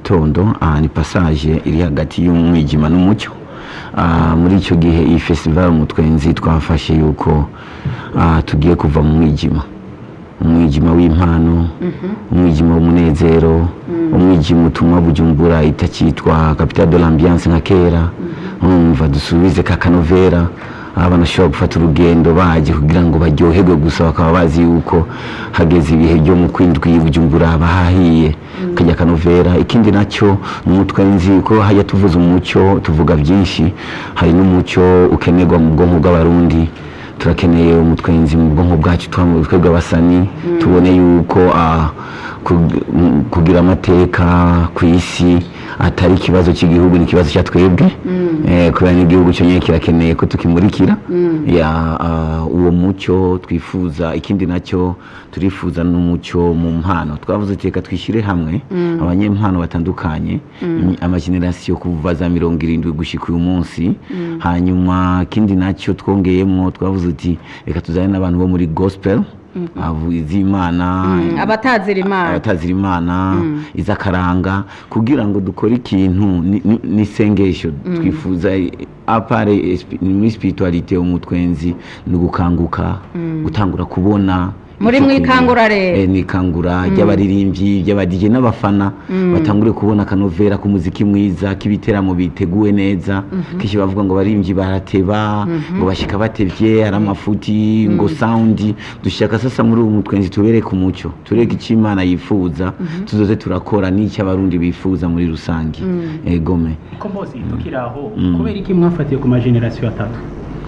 gitondo aha ni passage iri hagati y'umwijima n'umucyo Ah, muri icyo gihe iyi festival umutwenzi twafashe yuko ah, tugiye kuva mu mwijima umwijima w'impano umwijima w'umunezero umwijima utuma bujumbura itakitwa capital de l'ambiance nka kera umva dusubize ka kanovera aho banashobora gufata urugendo baje kugira ngo baryoherwe gusa bakaba bazi yuko hageze ibihe byo mu kwindwi bujumbura bahahiye kajya kanovera ikindi nacyo ni umutwenzi ko hajya tuvuza umucyo tuvuga byinshi hari n'umucyo ukenerwa mu bwonko bw'abarundi turakeneye umutwenzi mu bwonko bwacu twa- twebwe abasani tubone yuko ah, kug- m- kugira amateka ku isi atari ikibazo cy'igihugu ni ikibazo cya twebwe Eh, kubera n'igihugu cyo nyine kirakeneye ko tukimurikira ya ah, uwo mucyo twifuza ikindi nacyo turifuza n'umucyo mu mpano twavuze ati reka twishyire hamwe abanyempano batandukanye amagenerasiyo kuva za mirongo irindwi gushyika uyu munsi hanyuma ikindi nacyo twongeyemo twavuze uti reka tuzane n'abantu bo muri gospel avu iz'imana abatazira imana abatazira imana iz'akaranga kugira ngo dukore ikintu ni- ni- n'isengesho twifuza apare espi- muri spiritualite umutwenzi ni ugukanguka gutangura kubona Muri icyo mwikangura kintu. rero. Eh, ni ikangura ry'abaririmbyi ry'abadije n'abafana batangure kubona akanovera k'umuziki mwiza k'ibiteramo biteguwe neza kenshi bavuga ngo abaririmbyi barateba ngo bashyika batevye ari amafuti ngo saundi dushaka sasa muri uwo mutwenzi tubereke umucyo tureke icyo imana yifuza tuzoze turakora n'icyo abarundi bifuza muri rusange egome ko bose tukiri aho kubera iki mwafatiye ku majenerasiyo atatu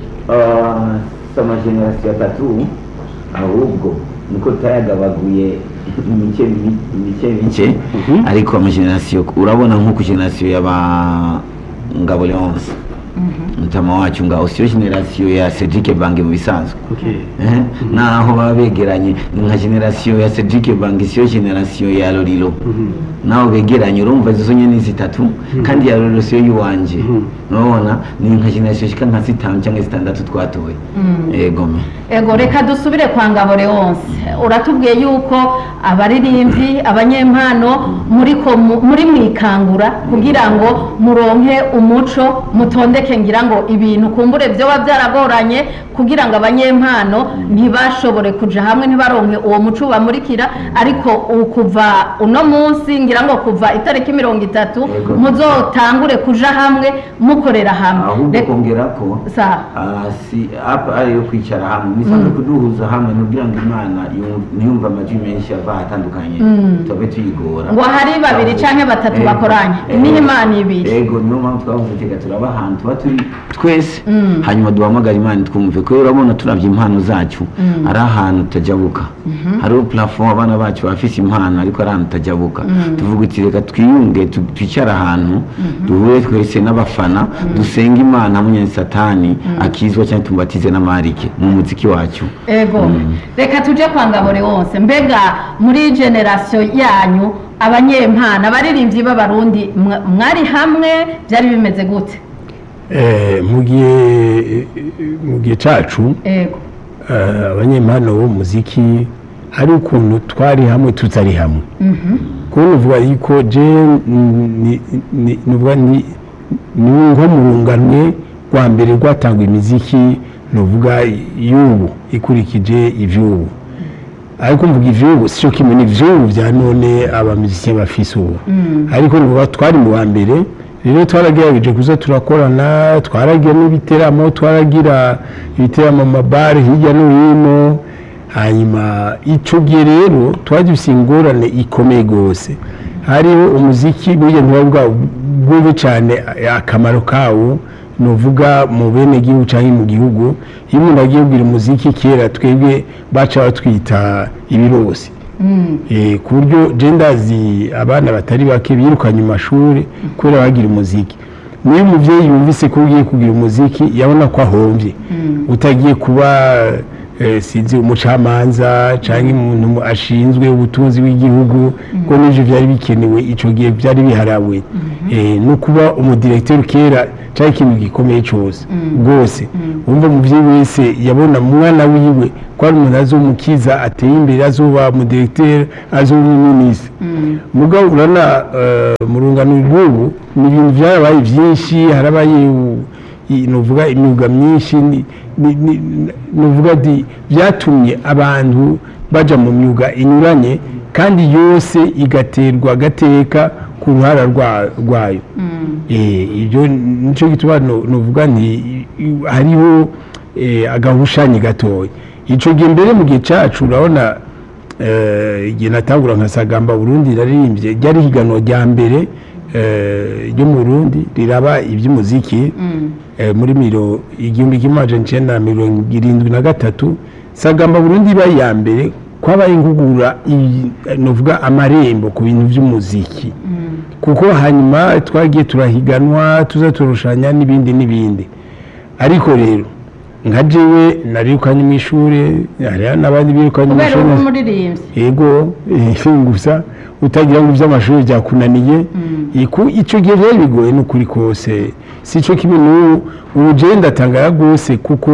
si amajenerasiyo atatu ahubwo niko tutayagabaguye imice imice mice ariko amajenerasiyo urabona nko ku generasiyo y'aba ngabo leonce mutama wacu ngaho siyo generasiyo ya cedric bange mu bisanzwe Okay. Eh, naho baba begeranye ni nka generasiyo ya cedric bange siyo generasiyo ya lorilo naho begeranye urumva izo nyene ni zitatu kandi ya lorilo siyo yiwanje urabona ni nka generasiyo shika nka zitanu cyangwa zitandatu twatoye egome ego reka dusubire kwa ngabo leonce uratubwiye yuko abaririmbyi abanyempano muri ko mu- muri mwikangura kugira ngo muronke umuco mutondeke ngira ngo ibintu kumbure byoba byaragoranye kugira ngo abanyempano ntibashobore kuja hamwe ntibaronke uwo muco bamurikira ariko u- kuva uno munsi ngira ngo kuva itariki mirongo itatu Yego. muzotangure kuja hamwe mukorera hamwe ahubwo Reka- kongera ko Sawa. ah, si apa ari yo kwicara hamwe nisanzwe kuduhuza hamwe kugira ngo imana yum- ntiyumve amajwi menshi ava ahatandukanye tube tuyigora ngo hari babiri canke batatu Ego. bakoranye Ego. niho imana ibiri ego niyo mpamvu twavuze teka turaba ahantu tuba turi twese hanyuma duhamagara imana twumve kubera urabona turabye impano zacu ari ahantu tutajabuka hariho plafond abana bacu bafise impano ariko ari ahantu tutajabuka tuvuga uti reka twiyunge tu- twicare ahantu duhure twese n'abafana dusenga imana hamwe na satani akizwa cyangwa tumubatize n'amarike mu muziki wacu ego reka tuje kwa ngabore wose mbega muri generasiyo yanyu abanyempana abaririmbyi b'abarundi mwa- mwari hamwe byari bimeze gute Eh, mu gihe mu gihe cacu ego eh, abanyempano b'umuziki hari ukuntu twari hamwe tutari hamwe kubona uvuga yuko je ni- ni- nuvuga ni ni nko mu runganwe rwa mbere rwatangwa imiziki nuvuga y'ubu ikurikije ivy'ubu ariko mvuga ivy'ubu sico kimwe n'ivy'ubu vya none abamiziki bafise ubu ariko nuvuga twari mu wa mbere rero twaragerageje kuza turakorana twaragira n'ibiteramo twaragira ibiteramo mu mabare hirya no hino hanyuma icyo gihe rero twari dufite ingorane ikomeye rwose hariho umuziki burya ntiba bwumve cyane akamaro kawo ni uvuga mu bene gihugu cyangwa mu gihugu iyo umuntu agiye kugira umuziki kera twebwe baca batwita ibirosi Eh, ku buryo jendazi abana batari bake birukanye mu mashuri kubera bagira umuziki niyo umubyeyi yumvise ko ugiye kugira umuziki yabona ko ahombye utagiye kuba eh, sinzi umucamanza cyangwa umuntu ashinzwe ubutunzi bw'igihugu ko n'ibyo byari bikenewe icyo gihe byari biharawe Eh, no kuba umudirekiteri kera cyari ikintu gikomeye cyose rwose wumva umubyeyi wese yabona umwana wiwe ko ari umuntu azomukiza ateye imbere azoba umudirekiteri azoba umuminisitiri mugabo urana eh, mu rungano rw'ubu ni ibintu byarabaye byinshi harabaye u- i- nuvuga imyuga myinshi ni- ni- ni- nuvuga ati byatumye abantu baja mu myuga inyuranye kandi yose igaterwa agateka ku ruhara rwa- rwayo Eh, ibyo nicyo gituma no- nuvuga nti i- i- hariho eh, agahushanyi gatoya ico gihe mbere mu gihe cacu urabona eh, igihe natangura nka sagamba burundi naririmbye ryari higanwa rya mbere eh, ryo mu burundi riraba iby'umuziki eh, muri miro igihumbi kimwe amajana icenda na mirongo irindwi na gatatu sagamba burundi iba iya mbere kwabaye ingugura i- novuga amarembo ku bintu by'umuziki kuko hanyuma twagiye turahiganwa tuza turushanya n'ibindi n'ibindi ariko rero nka jewe narirukanye mu ishuri hariho n'abandi birukanye mu kubera ishuri uri umuririmbyi yego eh, gusa utagira ngo iby'amashuri byakunaniye Iku- icyo gihe byari bigoye n'ukuri kose si cyo kimwe n'ubu ubu jewe ndatangara rwose kuko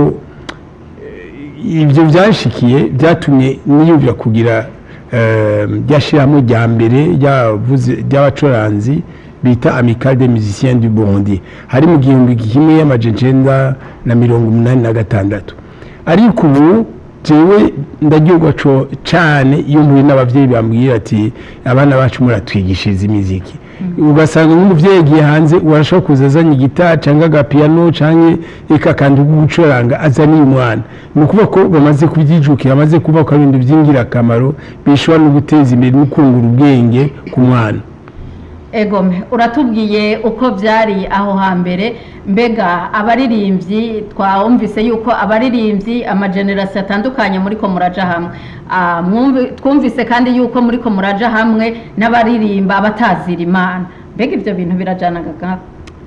eh, ibyo byanshikiye byatumye niyumvira kugira eh, ryashyiramo rya mbere ryavuze- ry'abacuranzi bita amicale des musiciens du Burundi hari mu gihumbi kimwe y'amajana icenda na mirongo umunani na gatandatu ariko ubu jewe ndaryoga co cane iyo mpuye n'abavyeyi bambwira ati abana bacu muratwigishiriza imiziki ugasanga nk'umuvyeyi yagiye hanze urashobora kuza azanye igitari canke agapiyano canke eka kandi ko gucuranga azaniye umwana ni ukuvuga ko bamaze kubyijukira bamaze kuvuga ko ari ibintu by'ingirakamaro bishobora no guteza imbere no kungura ubwenge ku mwana egome uratubwiye uko byari aho hambere mbega abaririmbyi twumvise yuko abaririmbyi amagenerasiyo atandukanye muri ko muraja hamwe Ah, mwumvi- twumvise kandi yuko muri ko muraja hamwe n'abaririmba abatazira imana mbega ibyo bintu birajanaga gato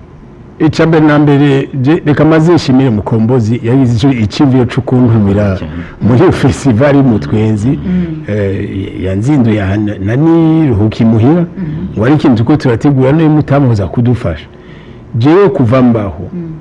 icya mbere na mbere je- reka maze nshimire mukombozi yagize icyo icyumviro cyo kuntumira muri festivali y'umutwenzi eh, yanzinduye aha na- na niruhuka imuhira ngo ari ikintu tuko turategura niyo mutamuza kudufasha jewe kuva mbaho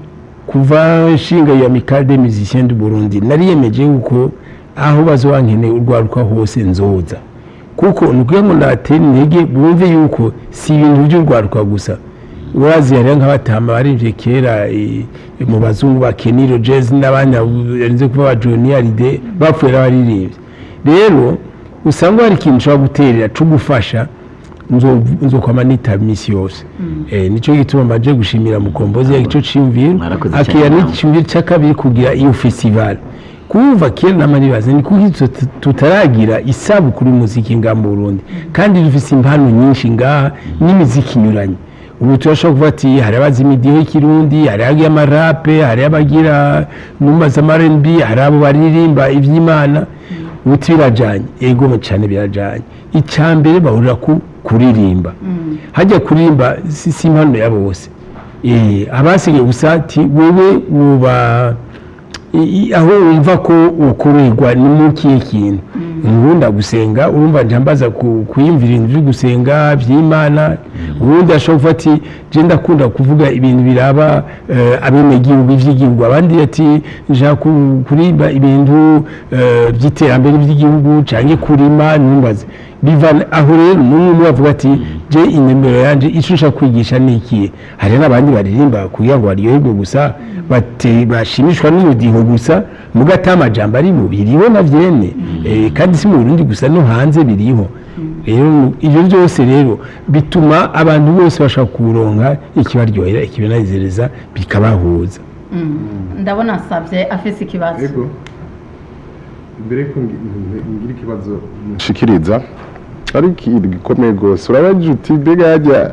kuva nshinga ya amicale des musiciens du Burundi nariyemeje yuko aho bazobankeneye urwaruka hose nzoza kuko ni ukugira ngo natera intege bumve yuko si ibintu by'urwaruka gusa urazi hariho nk'abatama barivye kera eh, mu bazungu ba keniro jazz n'abandi yarinze kuba ba joni aride bapfuye n'abaririmbyi rero usanga hari ikintu ushobora guterera co gufasha nzo- nzokwama nitaba iminsi yose Eh, nico gituma mbaje gushimira mukombozi ico ciyumviro Mwarakoze akira cyane. n'iciyumviro c'akabiri kugira iyo festival kuva kera n'amaribaze ni kuki tut- tutaragira isabukuru y'umuziki ngaha mu Burundi kandi dufise impano nyinshi ngaha n'imiziki inyuranye ubu turashobora kuvuga ati hari abazi imidiho y'ikirundi hari abagira amarape hari abagira numaza amarenbi hari abo baririmba ivy'imana ubuti birajanye ego cyane birajanye icya mbere bahurira ku kuririmba hajya kuririmba si si impano ya bose Eh, abasigaye gusa ati wewe uba i- i- aho wumva ko ukorerwa ni mu kihe kintu ngunda gusenga urumva njambaza ku- kuyumvira ibintu byo gusenga by'imana ubundi ashobora kuvuga ati je ndakunda kuvuga ibintu biraba eh, abenegihugu ivy'igihugu abandi ati nshaka ku- kurimba ibintu eh, by'iterambere by'igihugu canke kurima numbaze biva aho rero n'umwe umwe avuga ati je inemero yanje ico nshaka kwigisha ni ikihe hari n'abandi baririmba kugira ngo baryoherwe gusa bate bashimishwa n'umudiho gusa mugata amajambo ari mu biriho na vyene eh, kandi si mu Burundi gusa no hanze biriho rero ibyo byose rero bituma abantu bose bashaka kuronka ikibaryohera ikibanezereza bikabahuza ndabona asabye afise ikibazo ego mbere ko ngi- ngi- ngira ikibazo nshikiriza ari ikintu gikomeye rwose urabagira uti mbega hajya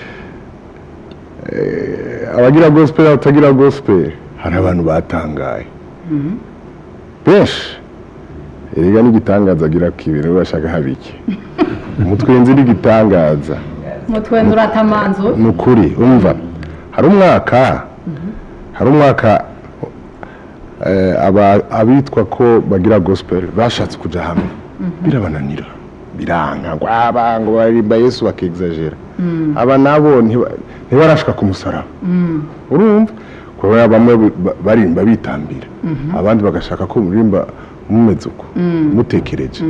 eh, abagira gospel n'abatagira gospel hari abantu batangaye benshi erega n'igitangaza agira ko ibintu bashaka habike umutwenzi n'igitangaza mutwenda uratamanzu ni ukuri umva hari umwaka hari umwaka eh, aba- abitwa ko bagira gospel bashatse kuja hamwe birabananira biranga ngo aba ngo baririmba yesu bakexagera aba nabo ntiba- ntibarashika ku musaraba urumva kubera bamwe ba- barimba bitambira abandi bagashaka ko muririmba mumeze uko mutekereje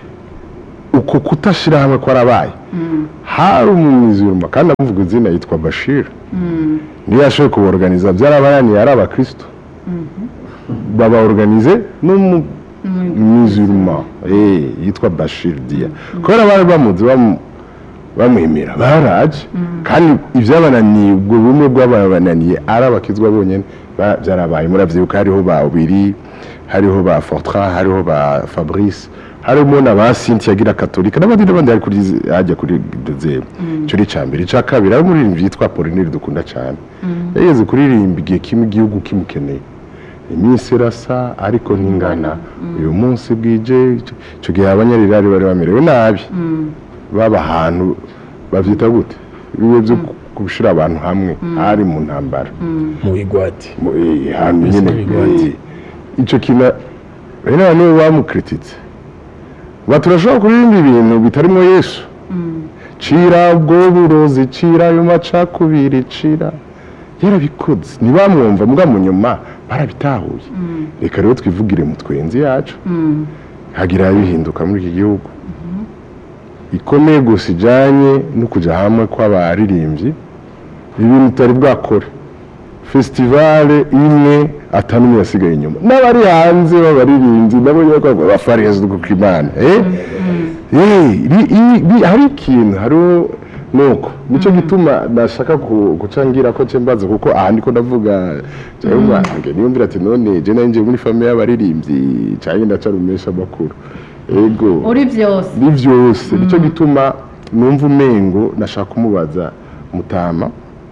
uko kutashira hamwe kwarabaye hari umwiziruma kandi amuvuga izina yitwa bashir niyo yashoboye kubaorganiza byarabananiye ari abakristo babaorganize n'umwiziruma yitwa bashir dia kubera bari bamuzi bamu- bamwemera baraje kandi ibyabananiye ubwo bumwe bw'ababananiye ari abakizwa bonyine ba- byarabaye muravyibuka hariho ba ubiri hariho ba fortran hariho ba fabrice harimo na ba cynthia agira katolika n'abandi n'abandi hari kuri hajya kuri dozemu icyo ni icya mbere icya kabiri hari umuririmbyi yitwa polineri dukunda cyane yageze kuririmba igihe kimwe igihugu kimukeneye iminsi irasa ariko ntingana uyu munsi bwije icyo gihe abanyarirari bari bamerewe nabi baba ahantu babyita gute ibihe byo gushyira abantu hamwe hari mu ntambara mu bigwati mu- eh, ahantu nyine Bigwati. eh, icyo kintu rero abantu bamukirititse ngo turashobora kuririmba ibintu bitarimo yesu cira ubwo burozi cira ayo macakubiri cira yarabikoze ntibamwumva mbwa mu nyuma barabitahuye reka rero twivugire mu twenzi yacu hagira bihinduka muri iki gihugu ikomeye gusa ijyanye no kujya hamwe kw'abaririmbyi ibintu utari bwakore festivale imwe atanumwe yasigaye inyuma n'abari hanze b'abaririmbyi nabo nyine bafarezwa kuko imana eh? Eh, ri- i- ri- hari ikintu hariho nuko nicyo gituma nashaka ku- guca ngira ko nce mbaza kuko aha ndiko ndavuga jewe mwange niyumvira ati none je nanje muri famille y'abaririmbyi canke ndacarumesha amakuru ego uri byose ni byose nicyo gituma numva umengo nashaka kumubaza mutama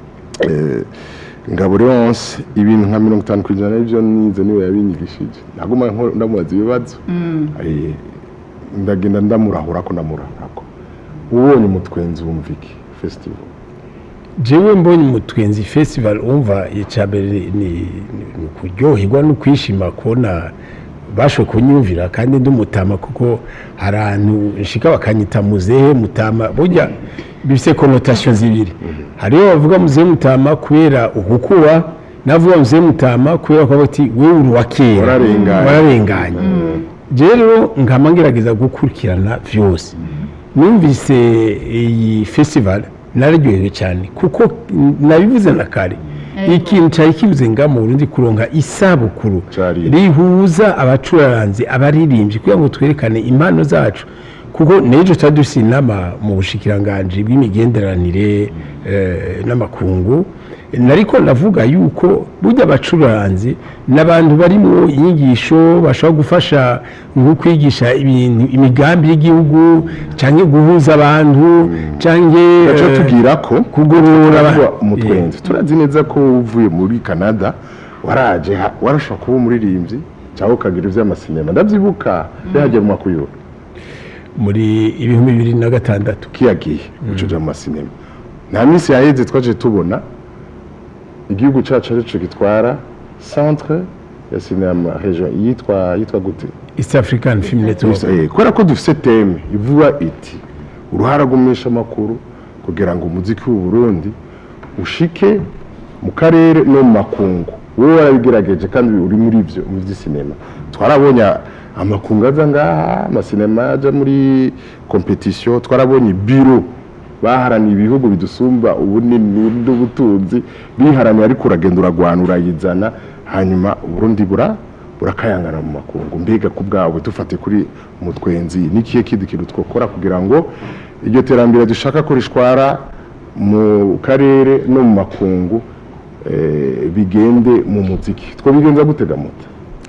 eh, ngabo leonce ibintu nka mirongo itanu ku ijana n'ibyo nize niwe yabinyigishije naguma nko- ndamubaza ibibazo Eh, ndagenda ndamurahurako ndamurahurako ubonye umutwenzi wumva iki festival jewe mbonye umutwenzi festival umva icambere ni ni kuryoherwa no kwishima kubona bashoboye kunyumvira kandi ndumutama kuko hari ahantu nshika bakanyita muzehe mutama burya bifite connotation zibiri hariho bavuga muzehe mutama kubera ukukuba navuga muzehe mutama kubera ko bati wewe uri wa kera Wararenganye. wararenganye jewe rero nkama ngerageza gukurikirana vyose numvise iyi festival nararyohewe cyane kuko nabivuze na kare ikintu cyari kibuze nga mu Burundi kuronka isabukuru Cari. rihuza abacuraranzi abaririmbyi kugira ngo twerekane impano zacu kuko n'ejo tuba dufite inama mu bushikiranganji bw'imigenderanire eh, n'amakungu nariko ndavuga yuko burya abacuranzi n'abantu bari mu inyigisho bashobora gufasha nko kwigisha ibintu imigambi y'igihugu cyangwa guhuza abantu cyangwa gaca eh, tubwira ko kugorora aba- kuba umutwenzi turazi neza ko uvuye muri canada waraje ha- warashobora kuba umuririmbyi cyangwa ukagira iby'amasinema ndabyibuka bihagera mu makuyura muri ibihumbi bibiri na gatandatu kiyagiye gucuja mu masinema nta minsi yaheze twaje tubona igihugu cacu arico gitwara centre ya sinema region yitwa yitwa gute east african film network Eh, kubera ko dufise teme ivuga iti uruhara rw'umumenyesha amakuru kugira ngo umuziki w'u Burundi ushike mu karere no mu makungu wowe warabigerageje kandi uri muri ivyo mu vy'isinema twarabonye amakungu aza ngaha amasinema aja muri competition twarabonye biro baharaniye ibihugu bidusumba ubunini n'ubutunzi biharaniye ariko uragenda uragwana urayizana hanyuma uburundi bura burakayangana mu makungu mbega ku bwawe dufate kuri mutwenzi n'ikihe kindi kintu twakora kugira ngo iryo terambere dushaka ko rishwara mu karere no mu makungu eh, bigende mu muziki twabigenza gutega moto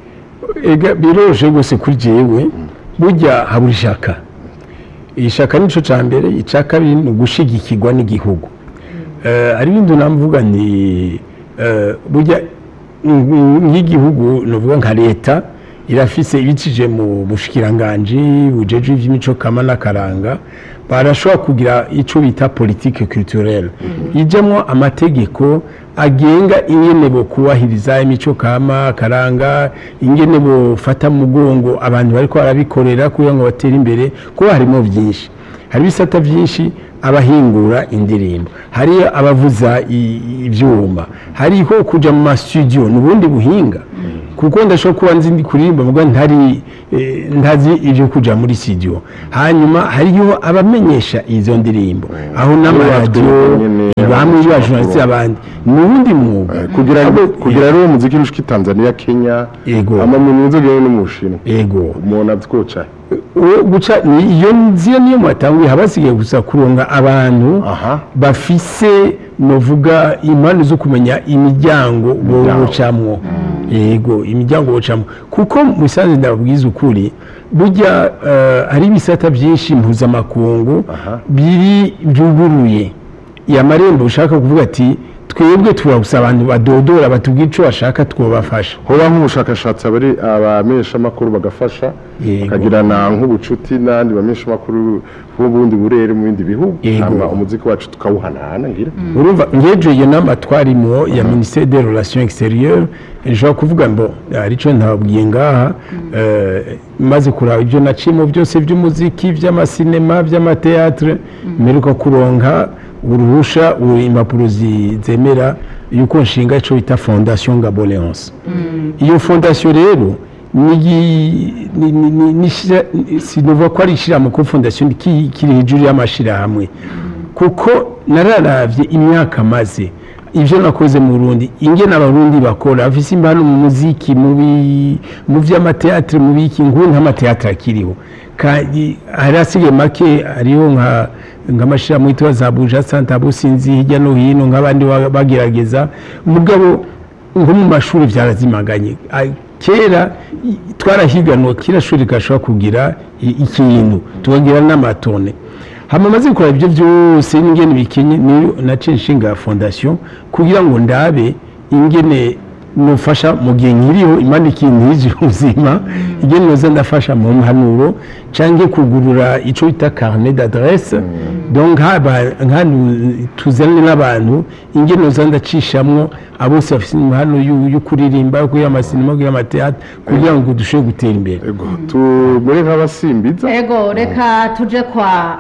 ega biroroshye rwose kuri jewe burya habura ishaka ishaka nico ca mbere ica kabiri ni ugushigikirwa n'igihugu Eh, hari ibindi namvuga ni eh, burya mm, nk'igihugu novuga nka leta irafise ibicije mu bushikiranganji bujeje ivy'imico kama n'akaranga barashobora kugira icyo bita politike culturelle ijyamo amategeko agenga ingene bo kubahiriza imico kama karanga ingene bofata mu mugongo abantu bariko barabikorera kugira ngo batere imbere kuko harimo byinshi hari ibisata byinshi abahingura indirimbo hariyo abavuza i- ibyuma hariho kujya mu masitudiyo ni ubundi buhinga kuko ndashobora kuba nzi ndi kuririmba mvuga ntari eh, ntazi ibyo kujya muri studio hanyuma hariho abamenyesha izo ndirimbo aho n'amaradiyo nyene, bamwe abamenyesha b'abajournaliste amakuru. abandi ni uwundi mwuga kugira Abo- kugira rero umuziki ushika i Tanzania Kenya Yego. ama mu nzogere no mu Bushinwa yego umuntu atwoca Uwo guca ni- iyo nziyo niyo mwatanguye haba hasigaye gusa kuronga abantu aha bafise novuga impande zo kumenya imiryango bocamwo yego imiryango bocamwo kuko musanze ndababwiza ukuri burya eh, hari ibisata byinshi mpuzamakungu Aha. biri byuguruye amarembo ushaka kuvuga ati twebwe turagusa abantu badodora batubwira icyo bashaka twobafasha hoba nk'ubushakashatsi abari abamenyesha makuru bagafasha Yego. bakagirana nk'ubucuti n'andi bamenyesha makuru b'ubundi burere mu bindi bihugu Yego. hama umuziki wacu tukawuhanahana ngira urumva ngejo iyo nama twarimo ya ministère des relations extérieures nshobora kuvuga ngo hari icyo ntababwiye ngaha eh, maze kuraba ibyo nacimo byose by'umuziki by'amasinema by'amateatre mperuka kuronka uruhusha u- impapuro zi- zemera yuko nshinga icyo bita fondation gaboleonce iyo fondation rero ni ni- ni- ni- ni shira- sinuva ko ari ishyirahamwe kuko fondation ki- kiri hejuru y'amashyirahamwe kuko nararavye imyaka maze ibyo nakoze mu Burundi ingene abarundi bakora bafise impano mu muziki mu bi- mu vy'amateatre mu biki nkuru nk'amateatre akiriho kandi hari asigaye make hariho nka nk'amashirahamwe yitwa za buja santa businzi hirya no hino nk'abandi ba- bagerageza mugabo nko mu mashuri byarazimaganye Ah, kera i- twarahiganwa kila shuri gashobora kugira i- ikintu tukagira n'amatone hama maze gukora ibyo byose n'ingene bikenye niyo naciye nshinga fondation kugira ngo ndabe ingene nufasha mu gihe nkiriho imana ikintizi ubuzima ingene noza ndafasha mu mpanuro canke kugurura ico bita carnet d'adresse donc haba nk'ahantu tuzane n'abantu ingene noza ndacishamwo abose bafise impano yo yo kuririmba yo kugira amasinema yo kugira amateatre kugira ngo dushobore gutera imbere ego tumere nk'abasimbiza ego reka tuje kwa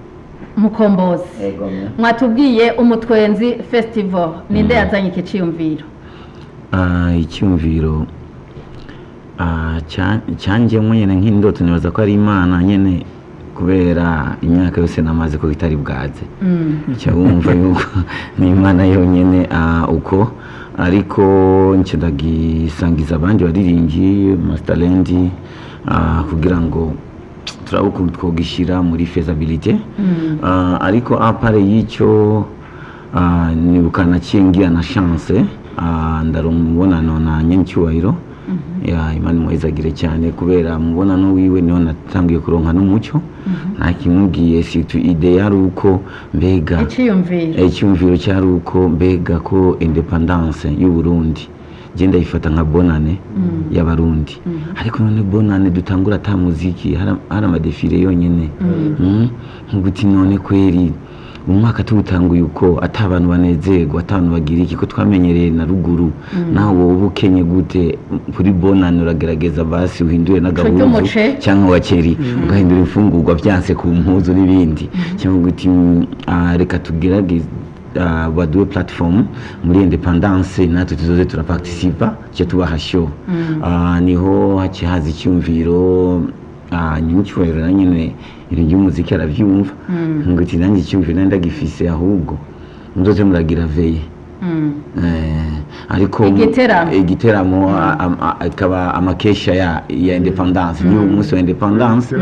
mukombozi mwatubwiye umutwenzi festival ninde yazanye iki ciyumviro Ah, icyumviro ah, cya- cyanjyemo nyine nk'indoto nibaza ko ari imana nyine kubera imyaka yose namaze ko itari bwaze cya wumva yuko ni imana yonyine ah, uko ariko nce ndagisangiza abandi baririmbyi masitarendi kugira ngo turabe ukuntu twogishyira muri fezabilite Ah, ariko apare y'icyo ah, nibuka naciye ngira na chance ah, ndaronka umubonano na nyencyubahiro ya imana imwezagire cyane kubera umubonano wiwe niho natangiye kuronka n'umucyo nta kimubwiye situ ide yari uko mbega iciyumviro icyumviro cyari uko mbega ko independance y'u Burundi genda yifata nka bonane y'abarundi ariko none bonane dutangura ata muziki hari hari amadefile yonyine Mm. nkuguti none kweri umwaka tuwutanguye uko ata abantu banezerwa ata abantu bagira iki ko twamenyereye na ruguru nawe wowe ukenye gute kuri bonane uragerageza basi uhindure n'agahuzu ry'umuce. cyangwa wakeri ugahindura imfungurwa byanse ku mpuzu n'ibindi cyangwa guti mm, ah, reka tugerageze ah, baduwe platform muri independance natwe tuzoze turaparticipa cyo tubaha show Ah, niho haciye haza icyumviro ah, nyincyubahiro na nyine ibintu by'umuziki arabyumva nguti nanjye icyumviro nari ndagifise ahubwo muzoze muragira veye Mm. Eh, ariko Igiteramo. igiteramo a- a- a- akaba amakesha ya ya independance ni umunsi wa independance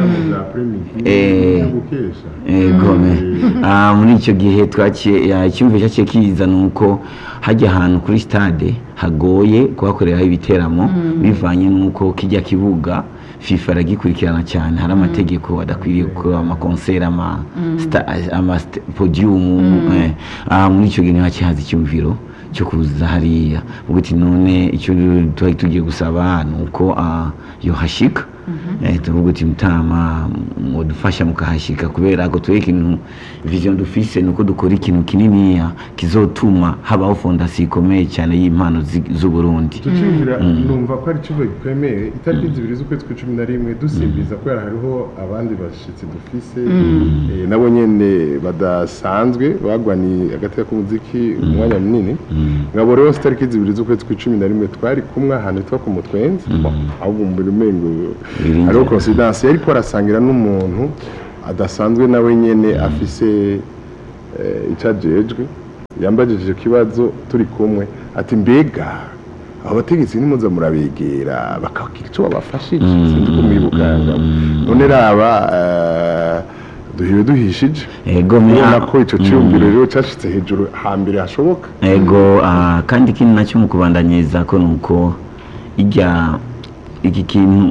Eh, gome Ah, muri icyo gihe twakiye ya- icyumviro cyaciye kiza ni uko hajya ahantu kuri stade hagoye kuhakoreraho ibiteramo bivanye n'uko kijya kibuga fifa aragikurikirana cyane hari amategeko adakwiriye gukora amakonseri ama sta- ama st- podium eh. Ah, muri icyo gihe niho haciye haza icyumviro cyo kuza hariya uguti none icyo twari tugiye gusaba ni uko ah, yohashika eh, tuvuga uti mutama mudufasha mukahashika kubera ko twebwe ikintu vision dufise nuko dukora ikintu kininiya kizotuma habaho fondasiyo ikomeye cyane y'impano zi- z'uburundi tucibwira numva ko ari ikigo gikwemeye itariki zibiri z'ukwezi kwa cumi na rimwe dusimbiza kubera hariho abandi bashitsi dufise eh, nabo nyene badasanzwe bagwaniye agateka k'umuziki umwanya munini ngabo rero si itariki zibiri z'ukwezi kwa cumi na rimwe twari kumwe ahantu hitwa ku mutwenzi ahubwo mbere umengo Biringira. hariho coincidence yariko arasangira n'umuntu adasanzwe nawe nyene afise eh, ico ajejwe yambajije icyo kibazo turi kumwe ati mbega abo bategetsi nimuza murabegera bakagira icyo babafashije sinzi ko mwibukanga none raba eh, duhiwe duhishije ego me- ubona ko icyo cyiyumviro rero cyashitse hejuru hambere hashoboka ego ah, kandi ikindi nacyo mu kubandanyiriza ko nuko ijya iki kintu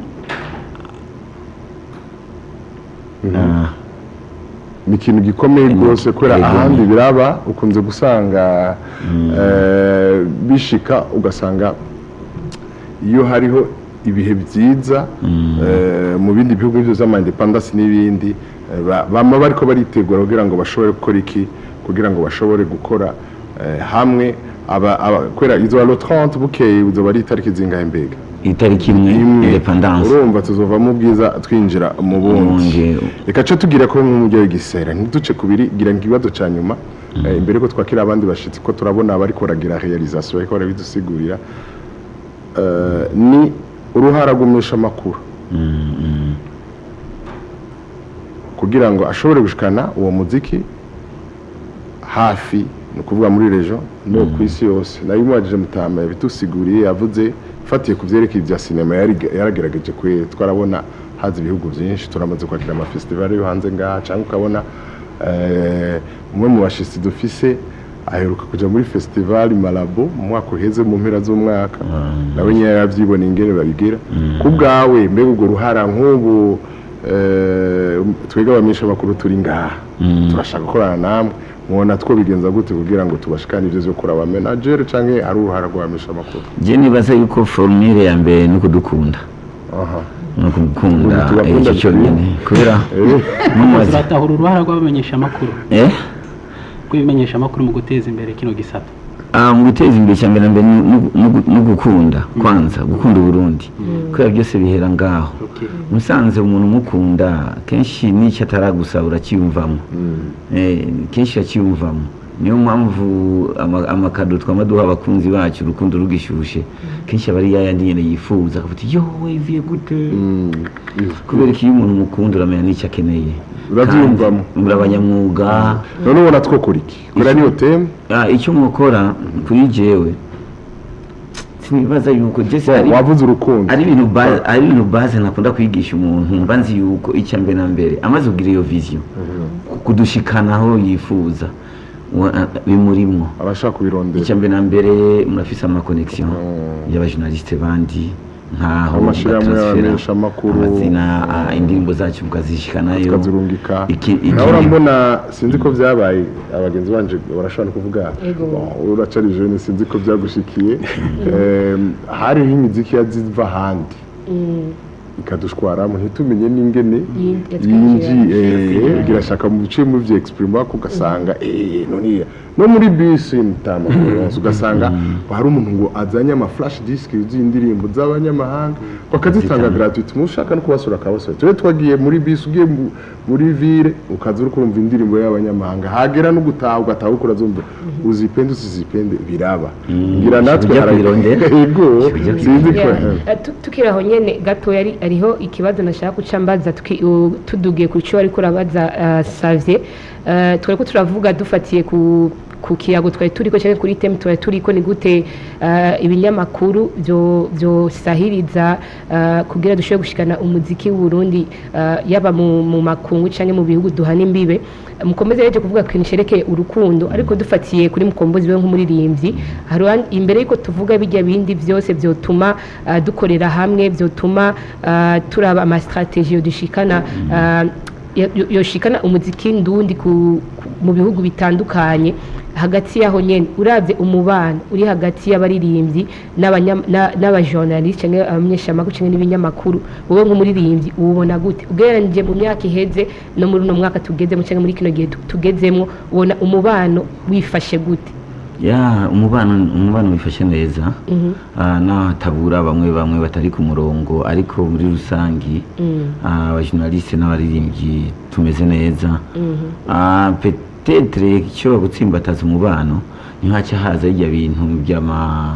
ah, ni ikintu gikomeye rwose kubera Ego. ahandi biraba ukunze gusanga eh, bishika ugasanga iyo hariho ibihe byiza eh, mu bindi bihugu byo z'amandepandasi n'ibindi eh, ba- bama bariko baritegura kugira ngo bashobore gukora iki kugira ngo bashobore gukora eh, hamwe aba- aba- kubera izo alo 30 bukeye uzoba ari itariki zingahe mbega itariki imwe independance urumva tuzovamo ubwiza twinjira mu bundi Ubundi. reka ce tugira ko nk'umujyi w'igisera ntiduce kubiri gira ngo ikibazo cya nyuma eh, imbere ko twakira abandi bashitsi ko turabona abariko baragira realization bariko barabidusigurira Eh, ni uruhara rw'umesha amakuru kugira ngo ashobore gushikana uwo muziki hafi ni ukuvuga muri rejo no ku isi yose nayo umubajije mutama yabitusiguriye yavuze fatiye ku byerekeye ibya sinema yari- yaragerageje kwe twarabona haza ibihugu byinshi turamaze kwakira amafestivali yo hanze ngaha cyangwa ukabona eh, umwe mu bashitsi dufise aheruka kuja muri festival Malabo mu mwaka uheze mu mpera z'umwaka nawe nyine yaravyibona ingene babigira ku bwawe mbega urwo ruhara nk'ubu eh, twebwe abamisha bakuru turi ngaha turashaka gukorana namwe mubona two bigenza gute kugira ngo tubashikane ivyo vyo kuraba manager canke ari uruhara rw'abamisha makuru je nibaza yuko formule ya mbere ni ukudukunda aha ni ukudukunda Ubu tubakunda icyo cyonyine kubera Eh, mumaze turatahura uruhara rw'abamenyeshamakuru eh rw'ibimenyeshamakuru mu guteza imbere kino gisata Ah, mu guteza imbere cya mbere na mbere ni- ni- ni- ni gukunda kwanza gukunda uburundi kubera byose bihera ngaho musanze umuntu umukunda kenshi n'icyo ataragusaba uracyiyumvamo Eh, kenshi uracyiyumvamo niyo mpamvu ama- amakado twama duha abakunzi bacu urukundo rugishushe kenshi aba ari yayandi nyine yifuza akavuga ati yo wiviye gute mm, kubera ko iyo umuntu umukunda uramenya n'icyo akeneye Urabyiyumvamo. Kandi muri abanyamwuga none ubona twokora iki kubera niyo teme Ah, icyo mukora kuri jewe sinibaza yuko jese ari wavuze urukundo ari ibintu ba- ari ibintu baze nakunda kwigisha umuntu mba nzi yuko icya mbere na mbere amaze kugira iyo vision kudushikana aho yifuza wa- ah, bimurimwo abashaka kubirondera icya mbere na mbere murafise amakonegisiyo y'abajournaliste bandi nkaho Amashirahamwe batransfera y'abamenyeshamakuru. amazina ah, indirimbo zacu mukazishikanayo tukazirungika Iki- iki- nawe urambona sinzi ko byabaye abagenzi banje barashobora no kuvuga Ego. "Bon, uracari jeune sinzi ko byagushikiye Em, hariho imiziki yaziva ahandi ikadushwaramo ntitumenye n'ingene Yinji- yinji girashaka mu bice mu vya exprime ko ugasanga eh none no muri bisi mutama ugasanga hari umuntu ngo azanye ama flash disk z'indirimbo z'abanyamahanga bakazitanga gratuit mushaka no kubasura akabasura twe twagiye muri bisi ugiye mu- muri ville ukaza uri kurumva indirimbo y'abanyamahanga hagera no gutaha ugataha ukora zumva uzipende usizipende biraba ngira natwe Ujya hara- kwirondera? yego Ujya sinzi ko Eh, tu- tukiri aho nyene gato yari ariho ikibazo nashaka guca mbaza tuki- u- tudugiye ku cyo ariko urabaza uh, Savye uh, twariko turavuga dufatiye ku ku kiyago twari turiko cyangwa kuri temu twari turiko ni gute uh, ibinyamakuru byo byosahiriza uh, kugira dushobore gushikana umuziki w'Uburundi uh, yaba mu, mu makungu cyangwa mu bihugu duhana imbibe mukomeze rero kuvuga ku kintu cerekeye urukundo ariko dufatiye kuri mukombozi we nk'umuririmbyi hari uwan- imbere yuko tuvuga bijya bindi byose byotuma uh, dukorera hamwe byotuma uh, turaba ama strategie dushikana uh, yo- yo- yoshikana umuziki ndundi ku, ku- mu bihugu bitandukanye hagati yaho nyene uravye umubano uri hagati y'abaririmbyi n'abanya- na- n'abajournaliste canke abamenyeshamakuru canke n'ibinyamakuru wowe nk'umuririmbyi uwubona gute ugereranije mu myaka iheze no muri uno mwaka tugezemo canke muri kino gihe tu- tugezemwo ubona umubano wifashe gute ya umubano umubano wifashe neza Mhm. Ah, n'ahatabura bamwe bamwe batari ku murongo ariko muri rusangi Mm. ah, abajournaliste n'abaririmbyi tumeze neza Mhm. Ah, petetre icyo gutsimbataza umubano ntihaca haza hirya bintu by'ama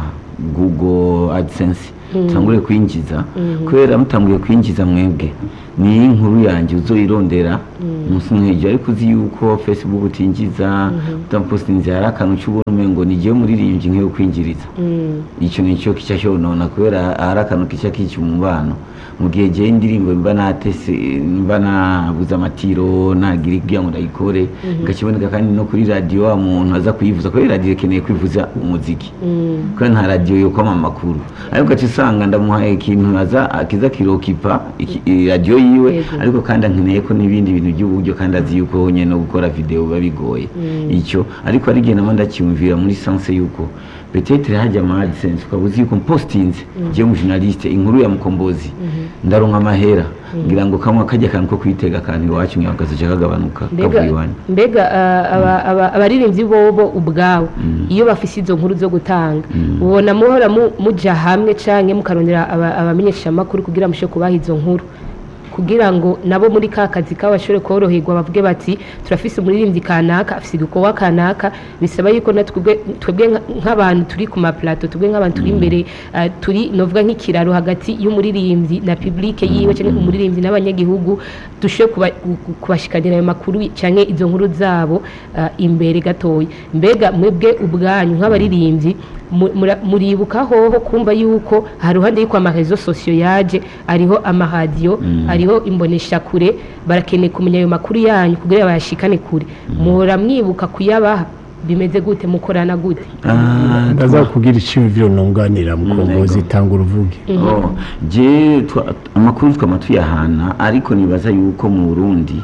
google adsense tangure kwinjiza kubera mutanguye kwinjiza mwebwe ni inkuru yanjye uzoyirondera umunsi nk'ejo ariko uzi yuko facebook utinjiza utapostinze hari akantu cy'ubona umengo ni jyewe muririmbyi nk'iyo kwinjiriza Mm. icyo ni cyo kica cyonona kubera hari akantu kica kica umubano mu gihe jyewe indirimbo mba natese mba nabuze amatiro nagira kugira ngo ndayikore ngakiboneka kandi no kuri radiyo wa muntu aza kuyivuza kubera radiyo ikeneye kwivuza umuziki Mm. kubera nta radiyo yo kwama amakuru ariko ugaca usanga ndamuhaye ikintu aza akiza kirokipa iki- i- radiyo yiwe Yego. ariko kandi ankeneye ko n'ibindi bintu by'uburyo kandi azi yuko nyine no gukora video biba bigoye icyo ariko ari igihe nama ndacyumvira muri sanse yuko petetre hajya ama adsense ukaba uzi yuko mpostinze je mu journaliste inkuru ya mukombozi ndaronka amahera ngira ngo kamwe kajya kantu ko kwitega akantu iwacu ngira kazoca kagabanuka kavuye mbega iwanyu mbega ah, aba- aba- abaririmbyi bobo ubwabo iyo bafise izo nkuru zo gutanga ubona muhora mu- muja hamwe canke mukarondera aba- abamenyeshamakuru kugira mushe kubaha izo nkuru kugira ngo nabo muri ka kazi kabo bashobore koroherwa bavuge bati turafise umuririmbyi kanaka afise igikorwa kanaka bisaba yuko na twebwe twebwe nka- nk'abantu turi ku maplato twebwe nk'abantu turi imbere ah, turi novuga nk'ikiraro hagati y'umuririmbyi na publike yiwe cyangwa umuririmbyi n'abanyagihugu dushoboye kuba- ku- kubashikanira ayo makuru cyangwa izo nkuru zabo ah, imbere gatoya mbega mwebwe ubwanyu nk'abaririmbyi mu- mura- muribuka hoho kumva yuko hari ruhande y'uko amarezo sosiyo yaje ariho amaradiyo ariho imboneshakure barakeneye kumenya ayo makuru yanyu kugira bayashikane kure muhora mwibuka kuyabaha bimeze gute mukorana gute Ah, ndaza kugira icyumviro nunganira mukombozi yego. tanga uruvuge Oh, je twa- amakuru twama tuyahana ariko nibaza yuko mu Burundi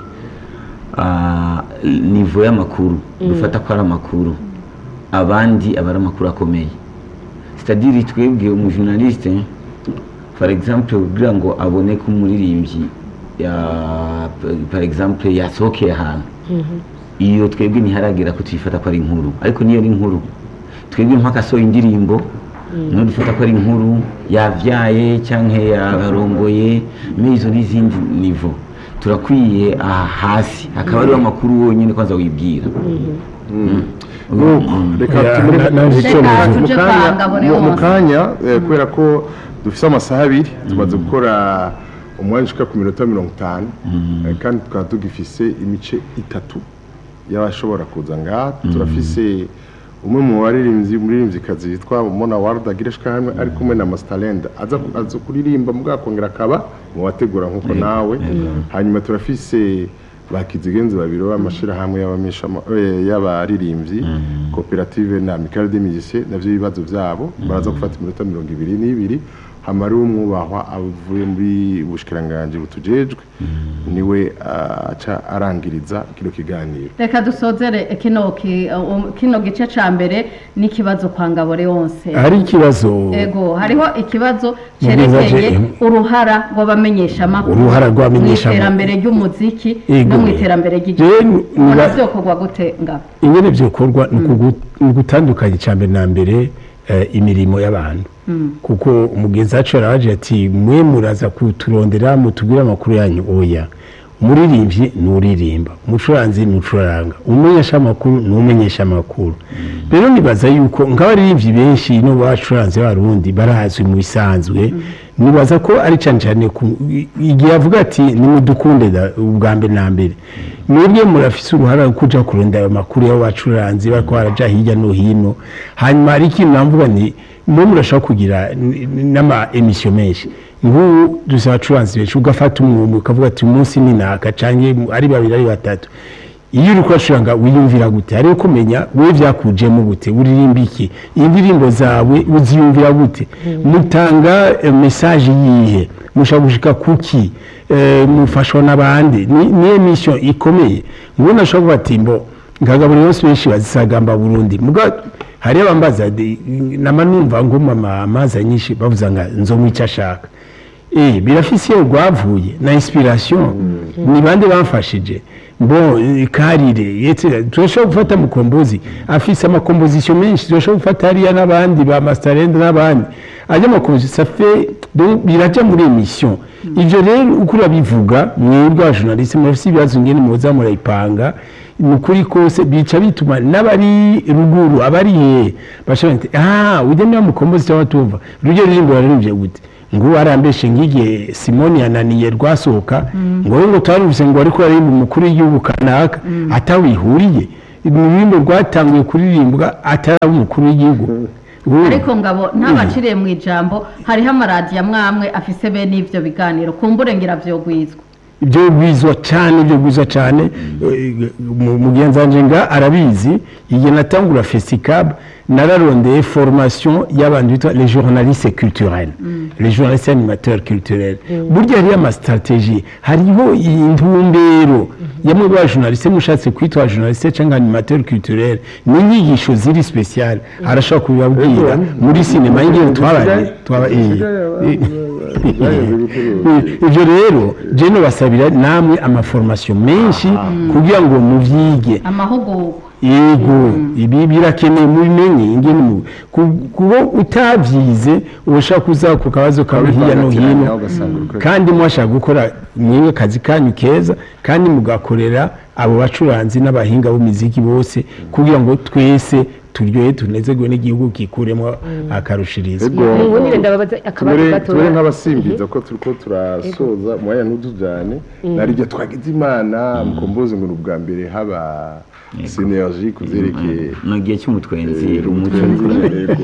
ah, nivo y'amakuru dufata ko ari amakuru abandi aba ari amakuru akomeye c'est-à-dire twebwe umujournaliste par exemple kugira ngo abone ko umuririmbyi ya- par exemple yasohokeye ahantu iyo twebwe ntiharagera ko tuyifata ko ari inkuru ariko niyo ari inkuru twebwe mpaka asohoye indirimbo niyo dufata ko ari inkuru yavyaye cyangwa yarongoye muri izo n'izindi nivo turakwiye aha hasi hakaba ariho amakuru wonyine kwanza wibwira nuko reka Ya, tumure na- naje icyo Reka muvuga. mu tuje kanya- kwa Ngabone mu- mu wose. kanya eh, kubera ko dufite amasaha abiri tumaze gukora umwanya ushika ku minota mirongo itanu eh, kandi tukaba tugifise imice itatu y'abashobora kuza ngaha turafise umwe mu baririmbyi umuririmbyikazi yitwa mona warda gireshka hamwe ari kumwe na mastalenda aza ku- aza kuririmba mu bwakongera akaba mu bategura nk'uko nawe hanyuma turafise bakizigenzi babiri b'amashirahamwe y'abamishama- eh, y'abaririmbyi koperative na amicale des musiciens navyo ibibazo vyabo baraza gufata iminota mirongo ibiri n'ibiri hamari umwubahwa avuye muri ubushikiranganje butujejwe niwe ah, aca arangiriza kino kiganiro reka dusozere kino ki- um, kino gice ca mbere n'ikibazo kwa ngabore wonse hari ikibazo ego hariho ikibazo Mugwiza cyerekeye je- uruhara rw'abamenyeshamakuru Uruhara rw'abamenyeshamakuru. mu iterambere ry'umuziki Ego. no mu iterambere Je- ry'igihugu niba- ubona vyokorwa gute ngabo ingene byokorwa ni ukugu- ni ugutandukanya icya mbere na mbere eh, imirimo y'abantu kuko umugenzi wacu yaraje ati mwe muraza kuturondera mutubwire amakuru yanyu oya umuririmbyi ni uririmba umucuranzi ni ucuranga umumenyesha amakuru ni umenyesha amakuru rero nibaza yuko nk'abaririmbyi benshi no bacuranze barundi barazwi mu bisanzwe nibaza ko ari cyane cyane ku- igihe avuga ati nimudukunde da- ubwa mbere na mbere mwebwe murafise uruhara rwo kuja kurondera ayo makuru y'abacuranzi bariko baraja hirya no hino hanyuma hari ikintu namvuga ni mwe murashobora kugira n- n- n'ama emisiyo menshi nk'ubu dusaba abacuranzi benshi ugafata umwumwe ukavuga ati umunsi ni naka canke ari babiri ari batatu iyo uri kuracuranga wiyumvira gute hariho kumenya wowe byakujemo gute uririmba iki indirimbo zawe uziyumvira gute mutanga eh, mesaje yihe mushaka gushika kuki eh, mufashwa n'abandi ni ni emission ikomeye ngo nashobora kuba ati mbo ngagabura yose benshi bazisagamba burundi muga hari abambaza de- nama numva ngo mama amazi anyinshi bavuza nga nzomwica ashaka eh birafise iyo rwavuye na inspiration ni bande bamfashije bo eh, karire yetse turashobora gufata mukombozi afise amakomposition menshi turashobora gufata hariya n'abandi ba masterend n'abandi ajya amakomposition ça fait donc biraja muri emission ivyo rero uko urabivuga mwebwe abajournaliste murafise ibibazo ngene muza murayipanga ni ukuri kose bica bituma n'abari ruguru abari he bashobora ati ah ujya niba mukombozi cyangwa tumva rujya ruririmbo wararivye gute ngo arambeshe nk'igihe simoni yananiye rwasohoka ngo we ngo twarumvise ngo ariko aririmba umukuru w'igihugu kanaka atawihuriye ururirimbo rwatanguye kuririmbwa atari umukuru w'igihugu Ubu- ariko ngabo ntabaciriye mu ijambo hariho amaradiyo amwe amwe afise bene ivyo biganiro kumbure ngira vyogwizwa ibyo bwizwa cyane ibyo bwizwa cyane eh, mu- mugenzi wanje nga arabizi igihe natangura fesicab nararondeye formation y'abantu bitwa les journalistes culturels les journalistes animateurs culturels burya hariyo amastratégie hariho intumbero yamwe ba journaliste mushatse kwitwa journaliste cyangwa animateur culturel ni inyigisho ziri special arashobora kubibabwira muri sinema y'ingene twabaye twaba eh, ibyo rero jeno basabira namwe amaformation menshi kugira ngo muvyige amahugurwa yego ibi birakeneye mubimenye ingene mu ku- kuba utavyize ushaka kuza ku kabazo kawe hirya no hino kandi mwashaka gukora mwiwe kazi kanyu keza kandi mugakorera abo bacuranzi n'abahinga b'imiziki bose kugira ngo twese turyohe tunezerwe n'igihugu kikuremo akarushirizo Ego. ubundi ndababaza akabazo tubure gatoya tubure nk'abasimbiza ko turiko turasoza umwanya ntudujane nari ibyo twagize imana mukombozi ngo ni ubwa mbere haba synergie ku vyerekeye ni igihe cy'umutwenzi eh, umuco Ego.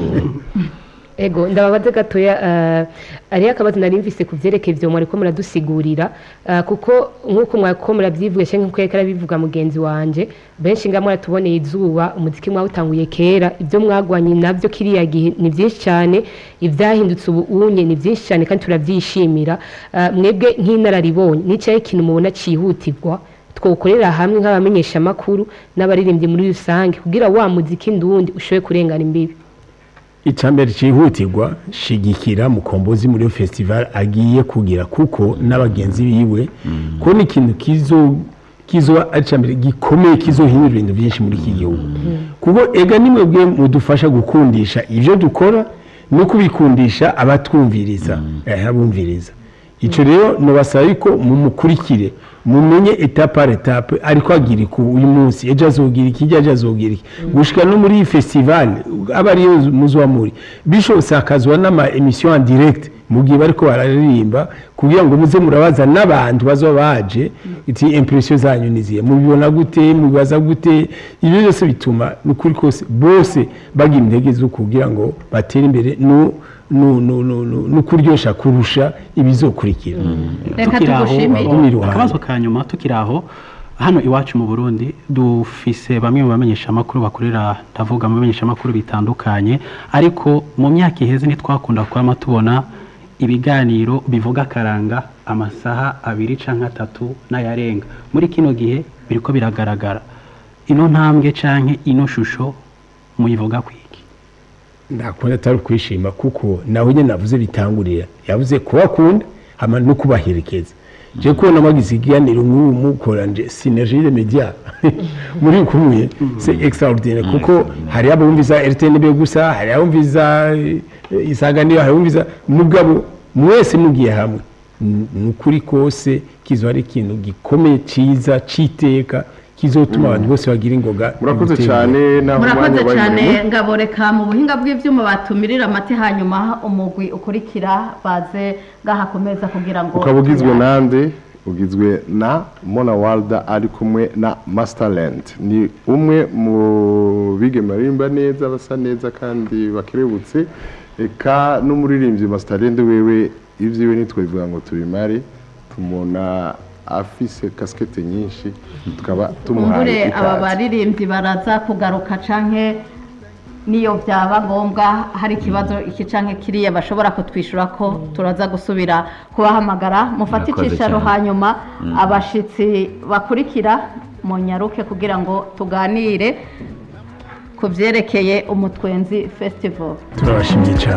ego ndababaza gatoya uh, ariyo akabazo nari mvise ku vyerekeye ivyo mwariko muradusigurira uh, kuko nk'uko mwariko muravyivuga canke nk'uko yariko arabivuga mugenzi wanje benshi nga mwaratuboneye izuba umuziki mwawutanguye kera ivyo mwagwanye navyo kiriya gihe ni vyinshi cane ivyahindutse ubu unye ni vyinshi cane kandi turavyishimira uh, mwebwe nk'inararibonye n'icaye ikintu mubona cihutirwa twokorera hamwe nk'abamenyesha amakuru n'abaririmbyi muri rusange kugira wa muziki ndundi ushobore kurengana imbibi icambere cihutirwa shigikira mukombozi muri iyo festival agiye kugira kuko n'abagenzi biwe ko ni ikintu kizo kizoba ari icambere gikomeye kizohindura ibintu byinshi muri iki gihugu kuko ega ni mwebwe mudufasha gukundisha ivyo dukora no kubikundisha abatwumviriza eh, abumviriza ico rero nobasaba yuko mumukurikire mumenye etape par etape ariko agira iku uyu munsi ejo azogira iki ejo azogira iki gushika no muri iyi festival aba ariyo muzoba muri bishobotse hakazwa n'ama emission en direct mu gihe bariko bararirimba kugira ngo muze murabaza n'abantu bazoba baje iti impression zanyu niziye mubibona gute mubibaza gute ibyo byose bituma nukuri kose bose bagira intege zo kugira ngo batere imbere no no no no no no kuryosha kurusha ibizokurikira reka tukiri aho tugushimire Bagumire iruhande. akabazo ka nyuma tukiri aho hano iwacu mu burundi dufise bamwe mu bamenyeshamakuru bakorera ndavuga mu bamenyeshamakuru bitandukanye ariko mu myaka iheze ntitwakunda kwama tubona ibiganiro bivuga akaranga amasaha abiri canke atatu n'ayarenga muri kino gihe biriko biragaragara ino ntambwe canke ino shusho muyivuga kwiki ndakunda atari ukwishima kuko nawe nyine navuze bitangurira yavuze kubakunda hama no kubaherekeza je kubona magize ikiganiro nk'ubu mukoranje synergie de media muri kumwe c'est extraordinaire kuko hari abumviza RTNB gusa hari abumviza eh, isanganiro hari abumviza mugabo mwese mugiye hamwe N- nukuri kose kizo ari ikintu gikomeye ciza citeka kizotuma abantu bose bagira ingoga murakoze gutera cyane naho murakoze umwanya wabaye cyane muremure. ngabo reka mu buhinga bw'ibyuma batumirira amate hanyuma umugwi ukurikira baze gahakomeza kugira ngo ukaba ugizwe nande ugizwe na mona walda ari kumwe na masterland ni umwe mu bige marimba neza basa neza kandi bakerebutse eka n'umuririmbyi masterland wewe ibyiwe ntitwabivuga ngo tubimare tumubona afise kasikete nyinshi tukaba tumuhaye kumbure aba ikaze baririmbyi baraza kugaruka canke niyo byaba ngombwa hari ikibazo iki canke kiriya bashobora kutwishyura ko turaza gusubira kubahamagara mufate Murakoze icyicaro cyane. hanyuma abashitsi bakurikira munyaruke kugira ngo tuganire ku byerekeye umutwenzi festival turabashimye cyane